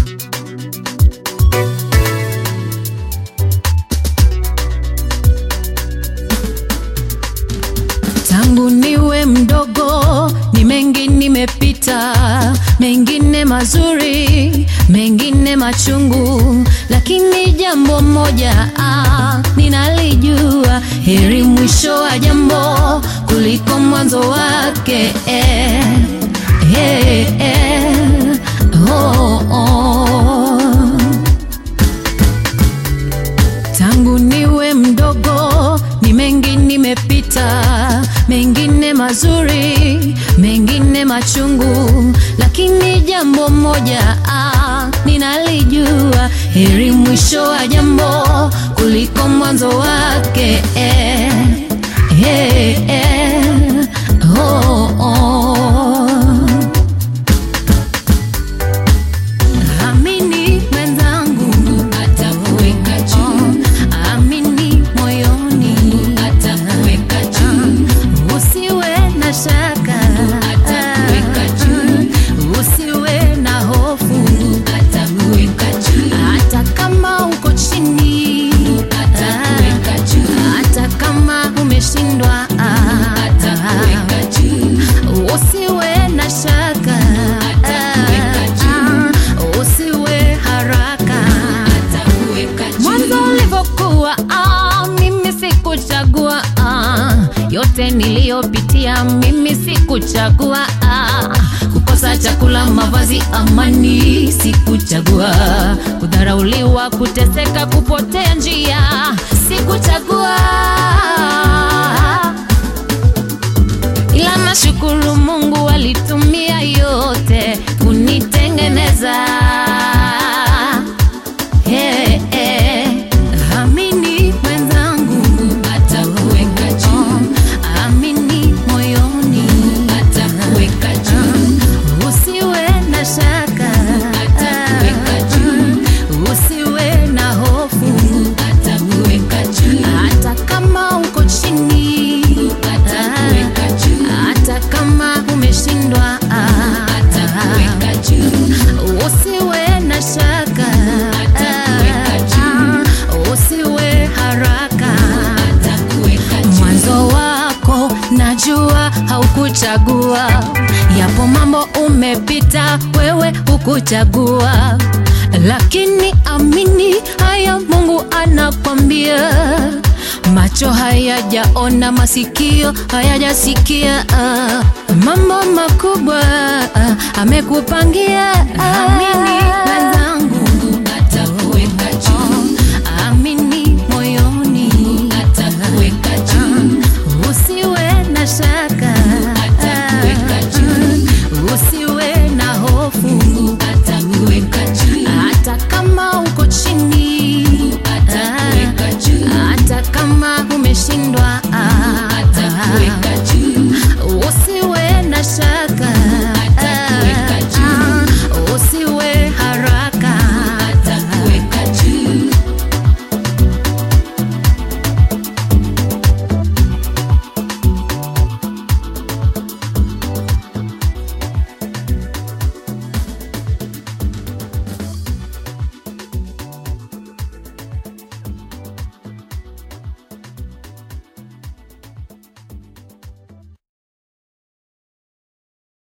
Tangu niwe mdogo ni mengi nimepita, mengine mazuri, mengine machungu, lakini jambo moja ah, ninalijua, heri mwisho wa jambo kuliko mwanzo wake. Eh, eh, eh, oh, oh. Tangu niwe mdogo ni mengi nimepita, mengine mazuri, mengine machungu, lakini jambo moja ah, ninalijua, heri mwisho wa jambo kuliko mwanzo wake. Eh, eh, eh, oh, oh. Amini mwenzangu, atakuweka juu. Amini moyoni, atakuweka juu. Usiwe na shaka, atakuweka juu. Usiwe na hofu, atakuweka juu. Hata kama uko chini, atakuweka juu. Hata kama umeshindwa, atakuweka juu. Usiwe na shaka, atakuweka juu. Usiwe haraka, atakuweka juu. Mwanzo ulivyokuwa, ah, mimi sikuchagua ah, yote niliyopitia mimi sikuchagua ah, kukosa chakula, mavazi, amani sikuchagua, kudharauliwa, kuteseka, kupotea njia sikuchagua ila nashukuru Mungu alitumia yote kunitengeneza. Hey, hey. Amini mwenzangu, atakuweka juu. Amini moyoni, atakuweka juu. Usiwe na shaka, atakuweka juu. Usiwe na hofu, atakuweka juu. Hata kama uko chini, atakuweka juu. Hata kama umeshindwa, atakuweka juu. Usiwe na shaka, atakuweka juu. Usiwe haraka, atakuweka juu. Mwanzo wako najua haukuchagua, yapo mambo umepita, wewe hukuchagua, lakini amini haya, Mungu anakwambia macho hayajaona, masikio hayajasikia, ah, mambo makubwa ah, amekupangia. Amini